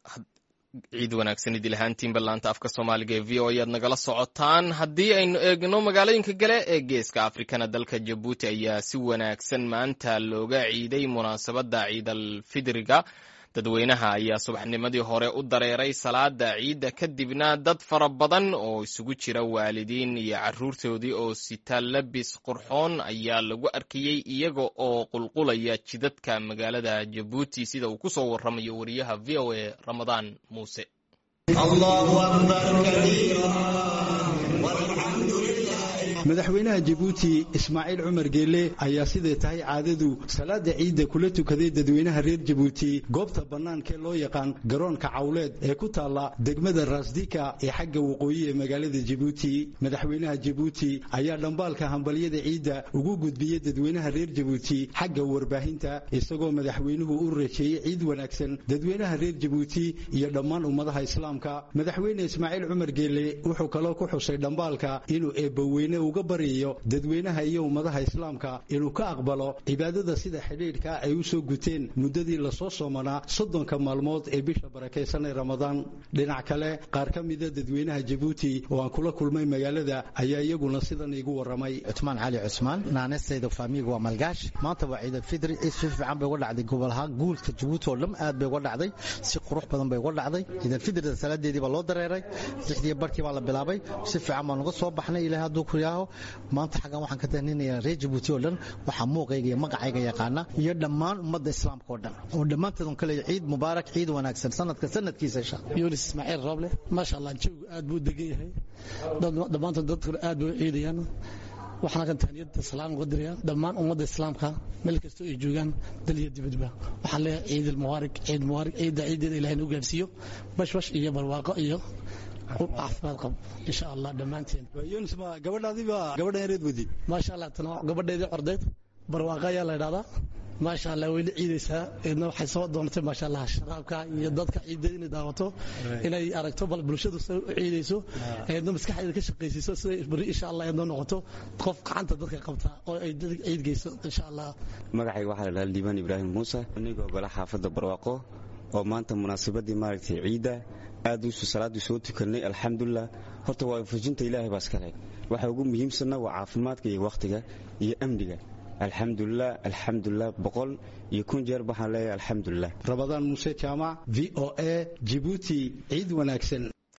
ciid wanaagsan idil ahaantiinba laanta afka soomaaliga ee v o ayaad nagala socotaan haddii aynu eegno magaalooyinka gale ee geeska afrikana dalka jabuuti ayaa si wanaagsan maanta looga ciiday munaasabadda ciidal fidriga dadweynaha ayaa subaxnimadii hore u dareeray salaada ciidda kadibna dad fara badan oo isugu jira waalidiin iyo caruurtoodii oo sita labis qurxoon ayaa lagu arkayey iyaga oo qulqulaya jidadka magaalada jabuuti sida uu ku soo waramayo wariyaha v o a ramadaan muuse madaxweynaha jabuuti ismaaciil cumar geelle ayaa siday tahay caadadu salaada ciidda kula tukaday dadweynaha reer jabuuti goobta bannaankaee loo yaqaan garoonka cawleed ee ku taalla degmada raasdika ee xagga waqooyi ee magaalada jabuuti madaxweynaha jabuuti ayaa dhambaalka hambalyada ciidda ugu gudbiyey dadweynaha reer jabuuti xagga warbaahinta isagoo madaxweynuhu u rajeeyey ciid wanaagsan dadweynaha reer jabuuti iyo dhammaan ummadaha islaamka madaxweyne ismaaciil cumar geelle wuxuu kaloo ku xusay dhambaalka inuu eebbaweyne uga baryayo dadweynaha iyo ummadaha islaamka inuu ka aqbalo cibaadada sida xidhiidhka ay u soo guteen muddadii lasoo soomanaa soddonka maalmood ee bisha barakaysan ee ramadaan dhinac kale qaar ka mida dadweynaha jabuuti oo aan kula kulmay magaalada ayaa iyaguna sidan iigu warramay cusmaan cali cusmaan naanestayda faamiiga waa malgaash maanta waa ciidalfidri ciid si fiican bay uga dhacday gobol ahaan guulka jabuuti oo dhan aad bay uga dhacday si qurux badan bay uga dhacday ciidalfidrida salaadeedii baa loo dareeray lixdii barkii baa la bilaabay si fiican baan uga soo baxnay ilahay hadduu ku yaaho maanta xaggan waxaan ka tahninayaa reer jabuuti oo dhan waxaa muuqayga iyo magacayga yaqaana iyo dhammaan ummadda islaamka oo dhan oo dhammaanteed un kaleeya ciid mubaarak ciid wanaagsan sanadka sanadkiisa insha yunis ismaaciil rooble maasha allah jawigu aad buu degan yahay dhammaantood dadkuna aad bay u ciidayaan waxaana kan tahniyada salaam uga diraya dhammaan ummadda islaamka meel kastoo ay joogaan dal iyo dibadba waxaan leeyahay ciid almubaarak ciid mubaarak ciidda ciideeda ilahay nu gaarsiiyo bashbash iyo barwaaqo iyo caafimaad qab insha allah dhammaanteen yunis ma gabadhaadiiba gabadhan yareed wadi maasha allah tan gabadheedii cordeyd barwaaqo ayaa la idhahdaa maasha allah way la ciidaysaa eedna waxay soo doontay maasha allah sharaabka iyo dadka ciidda inay daawato inay aragto bal bulshadu sida u ciidayso eedna maskaxdeeda ka shaqaysiiso siday beri insha allah eedna noqoto qof gacanta dadka qabta oo ay dadka ciid geyso insha allah magacayga waxaa la dhahaa liibaan ibraahim muuse anigoo gola xaafadda barwaaqo oo maanta munaasabadii maaragtay ciidda aad usu salaadii soo tukanay alxamdulilah horta waa fujinta ilaahay baa iska leh waxa ugu muhiimsanna waa caafimaadka iyo wakhtiga iyo amniga alxamdulilah alxamdulilah boqol iyo kun jeer waxaan leeyahay alxamdulilah rabadaan muuse jaamac v o a jibuuti ciid wanaagsan